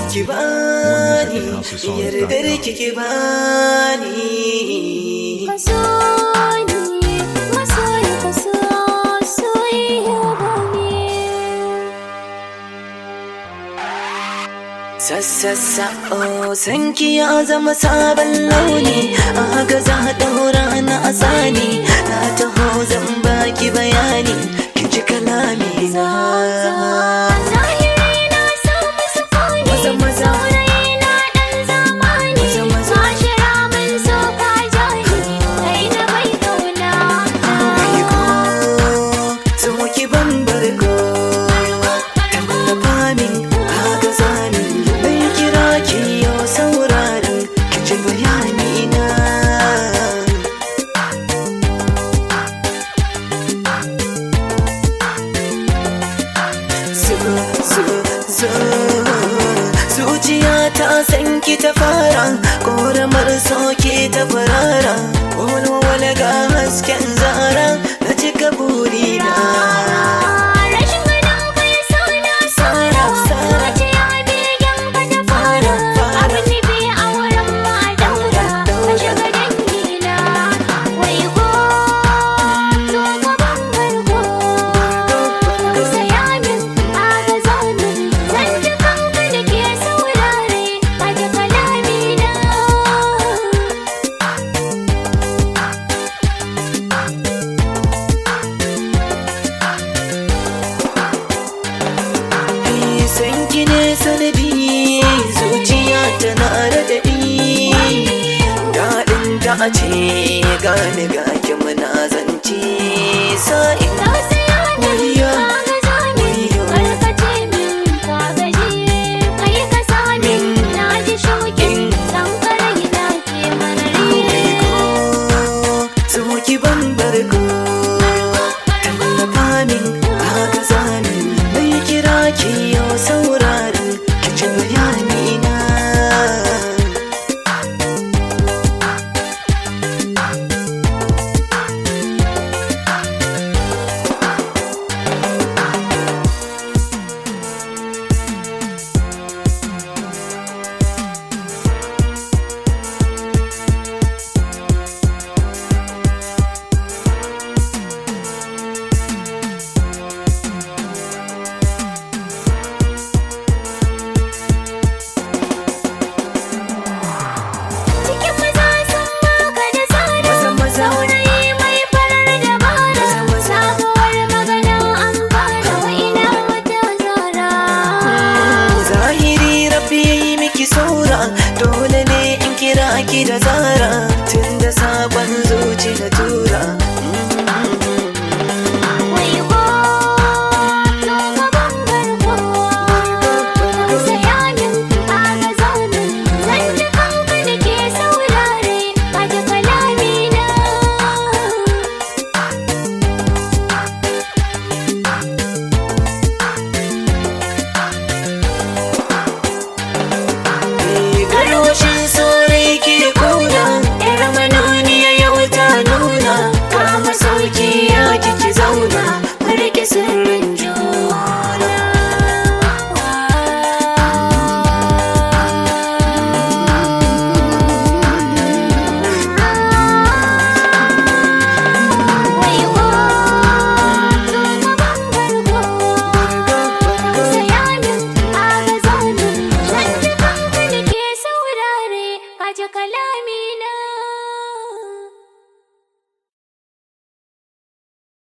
ki bani yardar ki ki bani Masoyi, masoyi ka so soyayya bane. Sassassa oh sanki ya zama sabon launi a haka za a ɗaura na asani na taho zan baki bayani ki ji kalami na Zahiri na samu sukuni, Maza, maza. saurayi na ɗan zamani. Maza, maza. Mashira mun so ka jani, kai na bai kauna. Mai ko so ki ban barko tallafa min haka zamin bai kira ki yau sauraron ki ji bayani na zo zo zo zuciya ta san ki ta fara koramar soke ta farara wani ga hasken zara na cika burina Rashin ganin ka ya sa na sara, Sara. zuciya begen ka ta fara. Fara. Abin nufi a wurin ma daura, ka shiga dangina. Wai ko, zo ka ban barko. Ka saya min, aga zamin. Zan ji kanka da ke saurare, ka ji kalamina. Eh, san ki ne sanadi zuciya tana raɗaɗi daɗin ta a ce gani ga ki muna zance sa'in Tausaya min, Wayyo, ka ga zamin. wayyo. Karkace min, ka gaji. Kai ka sa min, na ji shauƙin. Dan karai na ke marari. so ki ban barko tallafa min haka zamin bai kira ki yau sauraron ki ci bayani na Cikin maza sun baka da tsada. Maza, maza. Saurayi mai farar dabara. Maza, maza. Sabuwar magana an fara. Wa ina wata zara. zahiri rabbi ya yi miki saura dole ne in kira ki da zara tun da sabon